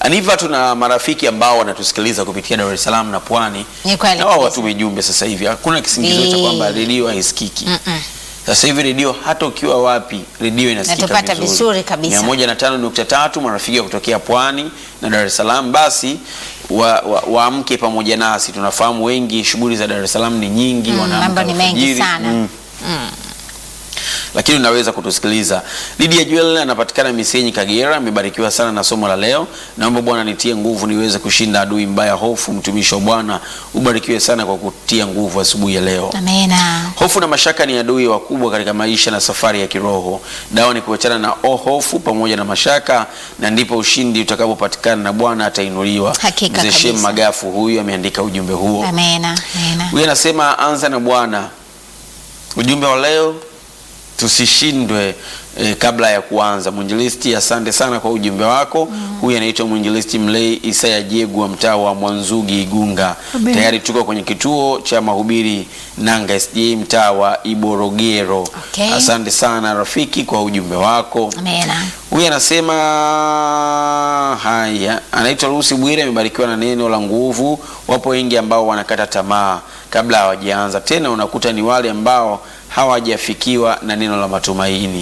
Aniva, tuna marafiki ambao wanatusikiliza kupitia Dar es Salaam na Pwani, Ni kweli na wao kabisa. watume jumbe sasa hivi. Hakuna kisingizio cha Ni- kwamba redio haisikiki. Mm-mm. Sasa hivi redio hata ukiwa wapi, redio inasikika Natupata vizuri kabisa. mia moja na tano nukta tatu marafiki wa kutokea Pwani na Dar es Salaam, basi waamke wa, waamke pamoja nasi. Tunafahamu wengi shughuli za Dar es Salaam ni nyingi, Mm, wanaamka mambo ni mengi alfajiri. sana. Mm. lakini unaweza kutusikiliza. Lydia Joel anapatikana Misenyi, Kagera, amebarikiwa sana na somo la leo. Naomba Bwana nitie nguvu niweze kushinda adui mbaya hofu. Mtumishi wa Bwana, ubarikiwe sana kwa kutia nguvu asubuhi ya leo. Amena. Hofu na mashaka ni adui wakubwa katika maisha na safari ya kiroho. Dawa ni kuachana na o hofu pamoja na mashaka, na ndipo ushindi utakapopatikana na Bwana atainuliwa. Hakika Mzee Shem kabisa. Magafu huyu ameandika ujumbe huo. Amena. Amena. Huyu anasema anza na Bwana. Ujumbe wa leo tusishindwe eh, kabla ya kuanza. Mwinjilisti, asante sana kwa ujumbe wako. Huyu anaitwa mwinjilisti Mlei Isaya Jegu wa mtaa wa Mwanzugi Igunga. Amen. Tayari tuko kwenye kituo cha mahubiri Nanga SDA mtaa wa Iborogero. Okay. Asante sana rafiki kwa ujumbe wako. Amena. Huyu anasema haya, anaitwa Lucy Bwire, amebarikiwa na neno la nguvu. Wapo wengi ambao wanakata tamaa kabla hawajaanza, tena unakuta ni wale ambao hawajafikiwa na neno la matumaini.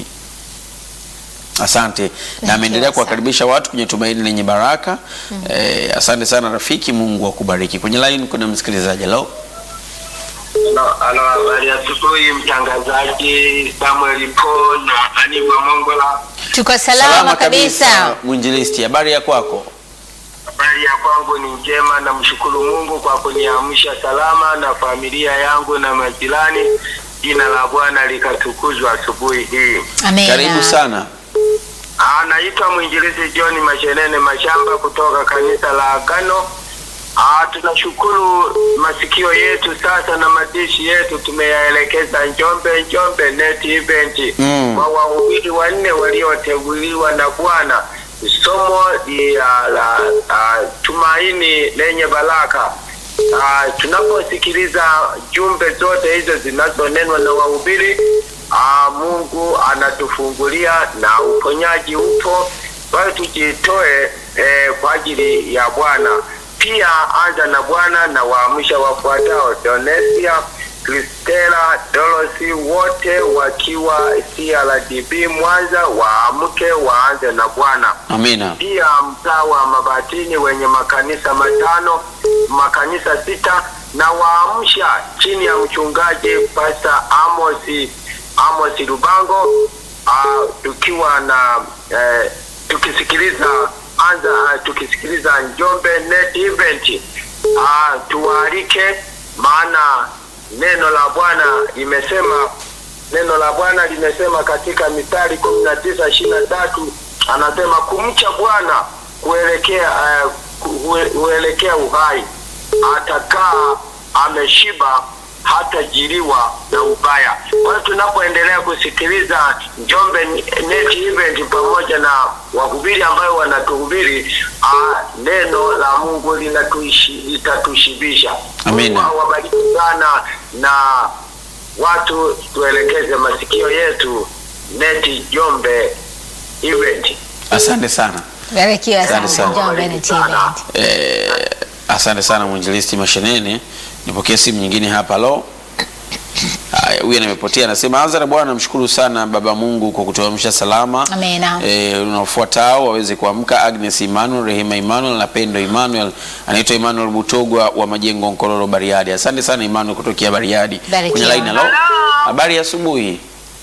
Asante na you, ameendelea asante. kuwakaribisha watu kwenye tumaini lenye baraka. Eh, asante sana rafiki, Mungu akubariki. Kwenye line kuna msikilizaji. Hello. Halo, halo, habari ya asubuhi mtangazaji Samuel Paul na Aniva Mongola. Tuko salama, kabisa. Mwinjilisti, habari ya kwako? Habari ya kwangu ni njema, namshukuru Mungu kwa kuniamsha salama na familia yangu na majirani. Jina la Bwana likatukuzwa asubuhi hii. Amena. Karibu sana. Ah, Naitwa mwinjilizi John Mashenene Mashamba kutoka kanisa la Agano. Ah, tunashukuru masikio yetu sasa na madishi yetu tumeyaelekeza Njombe, Njombe Net Event Mm. kwa wahubiri wanne walioteuliwa na Bwana. Somo la, la, la tumaini lenye baraka. Ah, tunaposikiliza jumbe zote hizo zinazonenwa na wahubiri ah, Mungu anatufungulia na uponyaji upo. Kwa hiyo tujitoe eh, kwa ajili ya Bwana. Pia anza na Bwana na waamsha wafuatao: Donesia, Kristela, Dorosi, wote wakiwa CRDB Mwanza, waamke waanze na Bwana Amina. pia mtaa wa Mabatini wenye makanisa matano makanisa sita na waamsha chini ya mchungaji Pastor Amos Amos Lubango uh, tukiwa na eh, tukisikiliza anza tukisikiliza Njombe Net Event uh, tuwaalike maana neno la Bwana limesema neno la Bwana limesema katika Mithali kumi na tisa ishirini na tatu anasema kumcha Bwana kuelekea uh, kuelekea uhai, atakaa ameshiba hatajiriwa na ubaya. Kwa hiyo tunapoendelea kusikiliza Njombe Net Event pamoja na wahubiri ambayo wanatuhubiri, ah, neno la Mungu linatuishi litatushibisha. Amina. Mungu awabariki sana na watu tuelekeze masikio yetu Neti Njombe Event. Asante sana. Barikiwa Asante sana. sana. Njombe Net Event. Eh, asante sana mwinjilisti Mashenene. Nipokee simu nyingine hapa. Halo. Haya, huyu amepotea anasema, anza na Bwana, namshukuru sana Baba Mungu kwa kutuamsha salama. Amena. Eh, unaofuatao waweze kuamka: Agnes Emmanuel, Rehema Emmanuel na Pendo Emmanuel. Anaitwa Emmanuel Butogwa wa Majengo Nkororo Bariadi. Asante sana Emmanuel kutokea Bariadi. Barikiwa. Kwenye line halo. Hello. Habari ya asubuhi.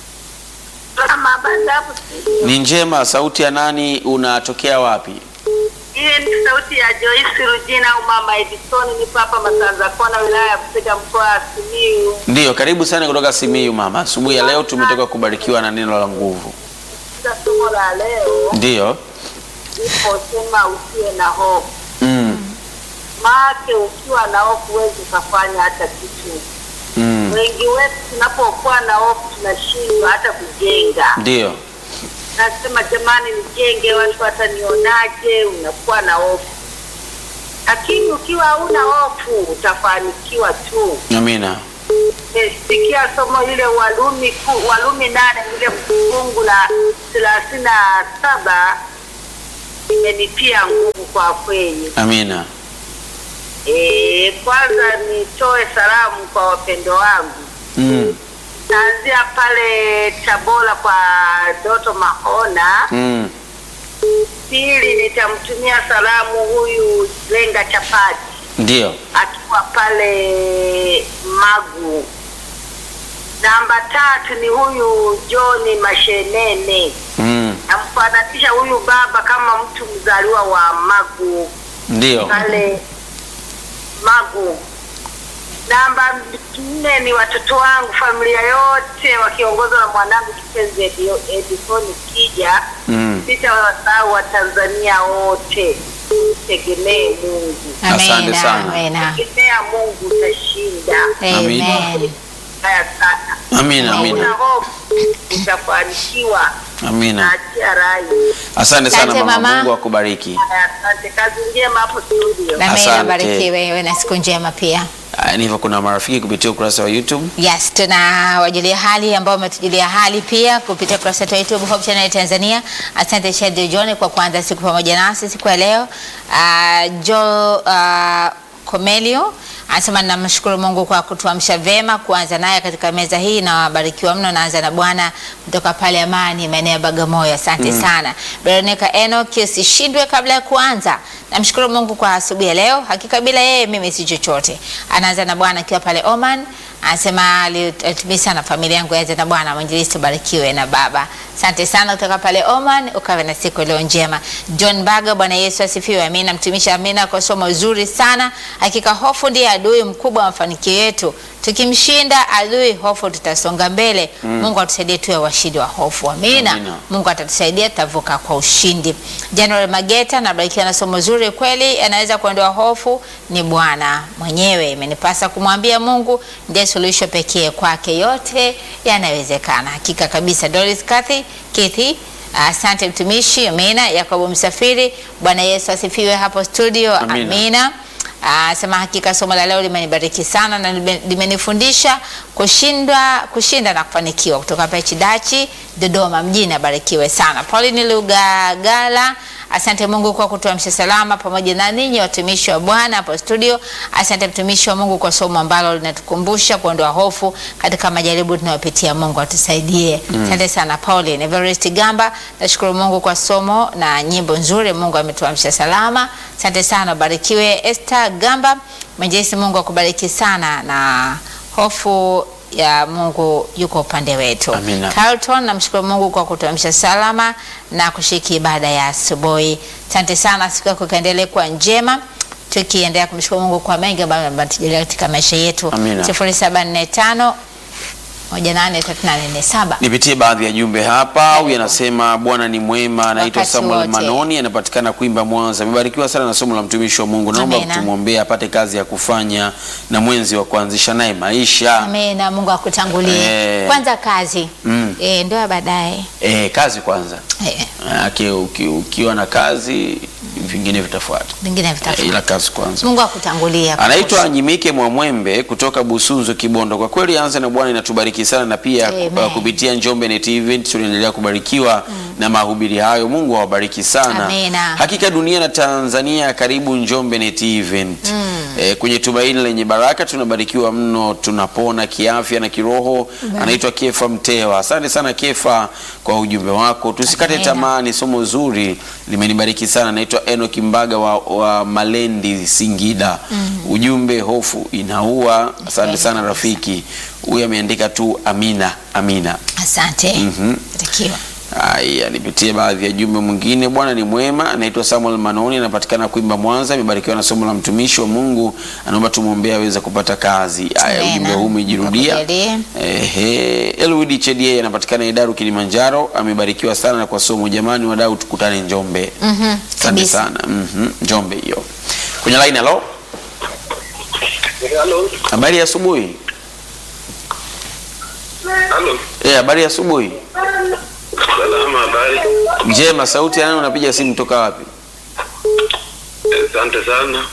Kama habari hapo studio. Ni njema. Sauti ya nani? Unatokea wapi? Hii ni sauti ya Joyce Rujina au Mama Edison, nipo hapa Masanza Kona, wilaya ya Busega, mkoa wa Simiyu. Ndiyo, karibu sana kutoka Simiyu mama. Asubuhi ya leo tumetoka kubarikiwa na neno la nguvu. Katika somo la leo Ndiyo. iposema usiwe na hofu, Mm. maake ukiwa na hofu huwezi ukafanya hata kitu. Mm. Wengi wetu tunapokuwa na hofu tunashindwa hata kujenga. Ndiyo. Nasema jamani, nijenge, watu watanionaje? Unakuwa na hofu, lakini ukiwa hauna hofu utafanikiwa tu. Amina. Sikia somo ile Walumi ku, Walumi nane ile fungu la thelathini na saba imenitia nguvu kwa kweli. Amina. E, kwanza nitoe salamu kwa wapendo wangu. Mm. Naanzia pale Tabora kwa Doto Mahona. Mm. Pili nitamtumia salamu huyu Lenga Chapati Ndio. akiwa pale Magu. Namba tatu ni huyu John Mashenene. Mm. Namfananisha huyu baba kama mtu mzaliwa wa Magu Ndio. pale Magu. Namba nne ni watoto wangu, familia yote wakiongozwa na mwanangu kipenzi Edio- Edison Kija. Mm. Sitawasahau Watanzania wote, tegemee Mungu, Asante Amina, sana. amina. tegemea Mungu utashinda. Amina. Amen. Haya sana, Amina. una Amina. hofu utafanikiwa. Amina. Naachia rai. Asante sana Asante, mama. mama. Mungu akubariki. Haya, Asante, kazi njema hapo studio. Na mimi Asante. nabarikiwe wewe na siku njema pia. Aya, ni hivyo kuna marafiki kupitia ukurasa wa YouTube. Yes, tunawajulia hali ambao wametujulia hali pia kupitia kurasa yetu ya YouTube Hope Channel Tanzania. Asante Shadi John kwa kuanza siku pamoja nasi siku ya leo. Uh, Jo uh, Komelio anasema namshukuru Mungu kwa kutuamsha vema kuanza naye katika meza hii na wabarikiwa mno. Naanza na Bwana kutoka pale Amani, maeneo ya Bagamoyo. Asante sana. Veronica Enoch, usishindwe kabla ya kuanza. Namshukuru Mungu kwa asubuhi ya leo. Hakika bila yeye mimi si chochote. Anaanza na Bwana akiwa pale Oman. Anasema alitumia sana familia yangu yaanze na Bwana. Mwinjilisti ubarikiwe na baba. Asante sana kutoka pale Oman, ukawe na siku iliyo njema. John Baga, Bwana Yesu asifiwe. Amina. Mtumishi Amina kwa somo zuri sana. Hakika hofu ndiye adui mkubwa wa mafanikio yetu. Tukimshinda adui hofu, tutasonga mbele. Mungu atusaidie tuwe washindi wa hofu. Amina. Amina. Mungu atatusaidia, tutavuka kwa ushindi. January Mageta, nabarikiwa na somo zuri kweli, anaweza kuondoa hofu ni Bwana mwenyewe. Imenipasa kumwambia Mungu ndiye suluhisho pekee, kwake yote yanawezekana. Hakika kabisa. Doris Kathy Kithi, asante mtumishi. Amina. Yakobo Msafiri, Bwana Yesu asifiwe hapo studio. Amina. Amina. Ah, sema hakika somo la leo limenibariki sana na lime- limenifundisha kushinda kushinda na kufanikiwa kutoka hapa Chidachi Dodoma mjini. Abarikiwe sana. Pauline Lugagala, asante Mungu kwa kutuamsha salama pamoja na ninyi watumishi wa Bwana hapo studio. Asante mtumishi wa Mungu kwa somo ambalo linatukumbusha kuondoa hofu katika majaribu tunayopitia. Mungu atusaidie. Asante sana Pauline. Everest Gamba, nashukuru Mungu kwa somo na nyimbo nzuri. Mungu ametuamsha salama. Asante sana, barikiwe. Esther Gamba, Mwenyezi Mungu akubariki sana na hofu ya Mungu yuko upande wetu. Amina. Carlton, namshukuru Mungu kwa kutuamsha salama na kushiriki ibada ya asubuhi. Asante sana, siku yako ikaendelee kuwa njema, tukiendelea kumshukuru Mungu kwa mengi ambayo ametujalia katika maisha yetu. Amina. 0745 183847. Nipitie baadhi ya jumbe hapa. Huyu anasema Bwana ni mwema, anaitwa Wakati Samuel wote. Manoni, anapatikana Kwimba, Mwanza. Amebarikiwa sana na somo la mtumishi wa Mungu. Naomba Amina. tumwombee apate kazi ya kufanya na mwenzi wa kuanzisha naye maisha. Amina, Mungu akutangulie. Eh. Kwanza kazi. Mm. Eh, ndoa baadaye. Eh, kazi kwanza. Eh, Manake uki, ukiwa na kazi vingine vitafuata. vingine Eh, vitafuata. ila kazi kwanza. Mungu akutangulie. Anaitwa Nyimike Mwamwembe kutoka Busunzu Kibondo. Kwa kweli anza na Bwana inatubariki sana na pia Amen. uh, kupitia Njombe Net Event tunaendelea kubarikiwa na mahubiri hayo. Mungu awabariki sana. Amina. Hakika dunia na Tanzania karibu Njombe Net Event. Eh, kwenye tumaini lenye baraka tunabarikiwa mno, tunapona kiafya na kiroho. Anaitwa Kefa Mtewa. Asante sana Kefa kwa ujumbe wako. Tusikate Amina. tamaa, ni somo zuri limenibariki sana. Naitwa Enoki Mbaga wa, wa Malendi Singida. Ujumbe hofu inaua. Asante sana kabisa. rafiki. Huyu ameandika tu amina amina. Asante. Mhm. Takiwa. Haya, nipitie baadhi ya jumbe mwingine. Bwana ni mwema. Anaitwa Samuel Manoni, anapatikana Kwimba, Mwanza. Amebarikiwa na somo la mtumishi wa Mungu, anaomba tumwombee aweze kupata kazi. Haya, Amina. ujumbe huu umejirudia. Akujalie. Ehe, Elwidi Chedie anapatikana Idaru, Kilimanjaro. Amebarikiwa sana na kwa somo. Jamani wadau, tukutane Njombe. Mhm. Asante Kabisa. sana. Mhm, Njombe hiyo. Kwenye line, halo. Halo. Habari ya asubuhi. Halo. Eh, habari ya asubuhi. Salama, habari. Njema, sauti ya nani unapiga simu toka wapi? Asante sana.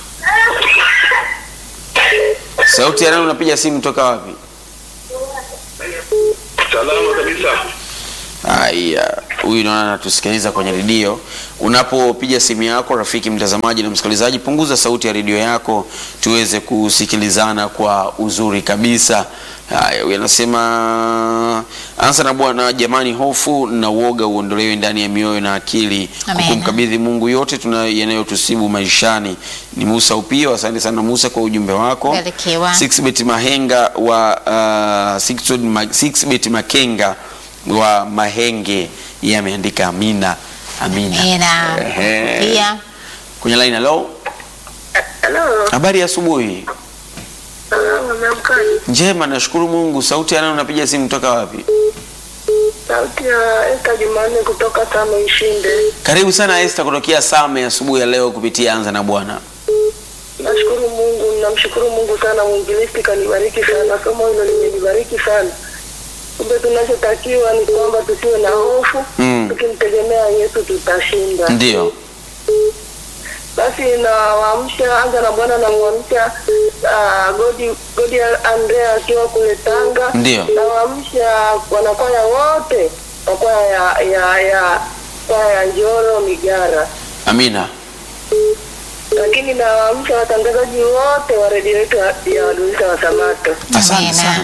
Sauti ya nani unapiga simu toka wapi? Salama kabisa. Haya, huyu naona anatusikiliza kwenye redio. Unapopiga simu yako, rafiki mtazamaji na msikilizaji, punguza sauti ya redio yako tuweze kusikilizana kwa uzuri kabisa. Haya, huyu anasema ansa na Bwana, jamani, hofu na uoga uondolewe ndani ya mioyo na akili, Amen. kumkabidhi Mungu yote tuna yanayotusibu maishani. Ni Musa Upio, asante sana Musa kwa ujumbe wako. Barikiwa. Sixbet Mahenga wa uh, Sixbet Ma- Sixbet Makenga wa Mahenge yeye ameandika amina amina. Amina. Ehe. Pia Kwenye line hello. Halo, Habari ya asubuhi. salama, umeamkaje? Njema, nashukuru Mungu. Sauti ya nani unapiga simu kutoka wapi? Sauti ya Esta Jumanne kutoka Tano Ishinde. Karibu sana Esther kutokea Same asubuhi ya leo kupitia Anza na Bwana. Nashukuru Mungu, namshukuru Mungu sana, mwinjilisti kanibariki sana, somo hilo limenibariki sana. Kumbe tunachotakiwa ni kwamba tusiwe na hofu, Mm. tukimtegemea Yesu tutashinda. Ndio. Basi nawaamsha anza na Bwana, namwamsha uh, Godi Godi Andrea akiwa kule Tanga. Ndio. Nawaamsha wanakwaya wote wa kwaya ya ya ya kwaya ya Njoro Migara, Amina. lakini nawaamsha watangazaji wote wa redio yetu ya- ya Waadventista wa Sabato. Asante Amina. sana.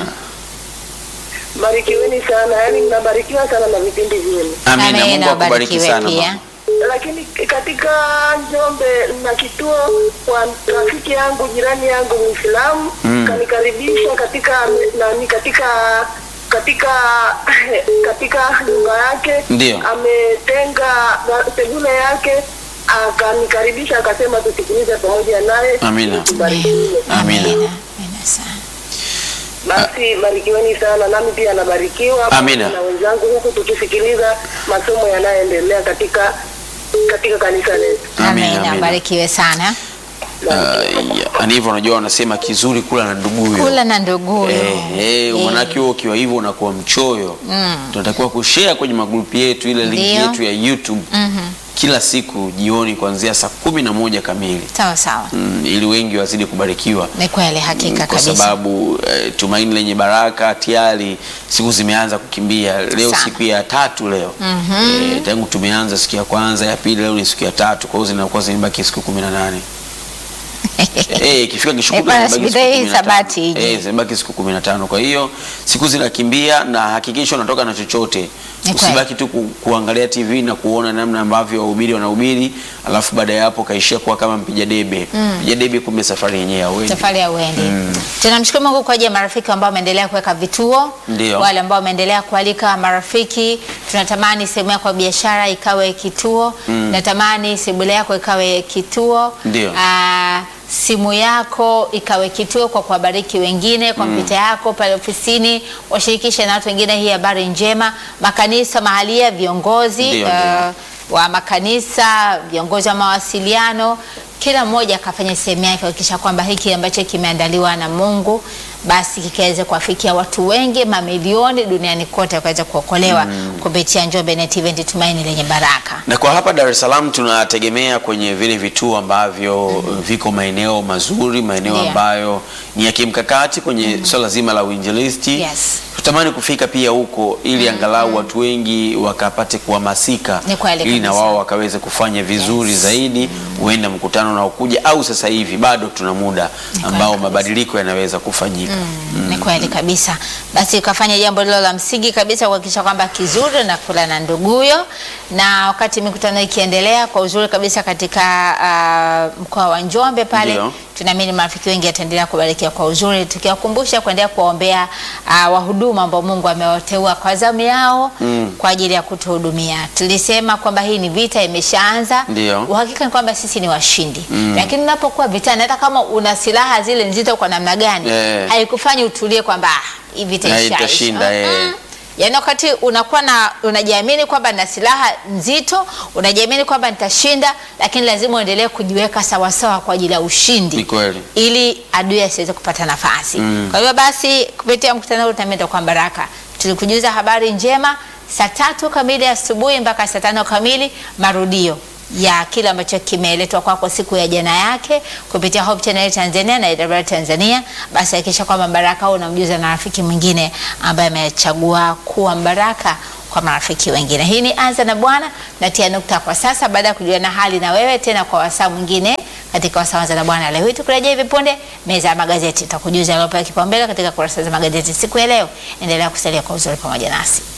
Barikiweni sana, yaani mnabarikiwa sana na vipindi vyenu. Amina. Mungu akubariki Barikiwe sana. pia. mama. lakini katika Njombe na kituo kwa rafiki yangu jirani yangu Muislamu Mm. kanikaribisha katika nani katika katika katika nyumba yake Ndio. ametenga na- sebule yake akanikaribisha akasema tusikilize pamoja naye Amina. tubarikiwe. Amina. Amina. Amina sana. Basi barikiweni sana, nami pia nabarikiwa Amina. na wenzangu huku tukisikiliza masomo yanayoendelea katika katika kanisa letu. Amina, Amina. amina. Barikiwe sana. Uh, ni hivyo unajua wanasema kizuri kula na nduguyo. Kula na nduguyo. Eh, eh, Eh. manake wewe ukiwa hivyo unakuwa mchoyo. Tunatakiwa kushare kwenye magrupu yetu ile link Ndio. yetu ya YouTube Mhm. kila siku jioni kuanzia saa kumi na moja kamili Sawa sawa. mm, ili wengi wazidi kubarikiwa Ni kweli hakika kwa kabisa. sababu eh, tumaini lenye baraka tayari siku zimeanza kukimbia. Leo Sana. siku ya tatu leo eh, tangu tumeanza siku ya kwanza, ya pili, leo ni siku ya tatu, kwa hiyo zinakuwa zimebaki siku kumi na nane. Eh, ikifika Eh, kishukuta bwana, zimebaki siku siku hii 15. sabati ije. Eh, zimebaki siku kumi na tano. Kwa hiyo siku zinakimbia na hakikisha unatoka na chochote. Ni kweli. Usibaki tu ku, kuangalia TV na kuona namna ambavyo wahubiri wanahubiri, alafu baada ya hapo kaishia kuwa kama mpiga debe. Mpiga debe kumbe safari yenyewe hauendi. safari ya uendi. Tunamshukuru Mungu kwa ajili ya marafiki ambao wameendelea kuweka vituo, Ndio. wale ambao wameendelea kualika marafiki. Tunatamani sehemu yako ya biashara ikawe kituo, natamani sebule yako ikawe kituo, Ndio. Ah, simu yako ikawe kituo kwa kuwabariki wengine, kompyuta yako pale ofisini washirikishe na watu wengine hii habari njema. Makanisa mahalia, viongozi Ndio, ah, wa makanisa, viongozi wa mawasiliano, kila mmoja akafanya sehemu yake kuhakikisha kwamba hiki ambacho kimeandaliwa na Mungu basi kikaweze kuwafikia watu wengi, mamilioni duniani kote wakaweza kuokolewa kupitia Njombe Net Event, tumaini lenye baraka. Na kwa hapa Dar es Salaam tunategemea kwenye vile vituo ambavyo viko maeneo mazuri, maeneo Ndio. ambayo ni ya kimkakati kwenye swala zima la uinjilisti. Yes. Tutamani kufika pia huko ili angalau watu wengi wakapate kuhamasika Ni kweli ili na kabisa. wao wakaweze kufanya vizuri Yes. zaidi, huenda mkutano unaokuja au sasa hivi bado tuna muda kweli ambao kabisa. mabadiliko yanaweza kufanyika. Ni kweli kabisa. Basi ukafanya jambo lilo la msingi kabisa kuhakikisha kwamba kizuri na kula na nduguyo, na wakati mikutano ikiendelea kwa uzuri kabisa katika uh, mkoa wa Njombe pale Ndio. tunaamini marafiki wengi ataendelea kubarikiwa kwa uzuri, tukiwakumbusha kuendelea kuwaombea uh, wahuduma ambao Mungu amewateua kwa zamu yao Mm. kwa ajili ya kutuhudumia. Tulisema kwamba hii ni vita imeshaanza. Ndio. Uhakika ni kwamba sisi ni washindi, lakini unapokuwa vitani, hata kama una silaha zile nzito kwa namna gani Eh. haikufanyi utulie kwamba "Ah, hii vita Na ishaisha." itashinda, eh. Mm-mm. Yaani wakati unakuwa na unajiamini kwamba na silaha nzito, unajiamini kwamba nitashinda, lakini lazima uendelee kujiweka sawasawa kwa ajili ya ushindi Ni kweli. ili adui asiweze kupata nafasi. Mm. Kwa hivyo basi kupitia mkutano huu tunaenda kwa baraka. Tulikujuza habari njema saa tatu kamili asubuhi mpaka saa tano kamili marudio ya kile ambacho kimeletwa kwako siku ya jana yake kupitia Hope Channel Tanzania na AWR Tanzania. Basi hakikisha kwamba baraka huu unamjuza na rafiki mwingine ambaye amechagua kuwa mbaraka kwa marafiki wengine. Hii ni Anza na Bwana, natia nukta kwa sasa baada ya kujuliana hali na wewe tena kwa wasaa mwingine katika wasaa Anza na Bwana. Leo hii tukirejea hivi punde, meza ya magazeti, tutakujuza yaliyopewa kipaumbele katika kurasa za magazeti siku ya leo. Endelea kusalia kwa uzuri pamoja nasi.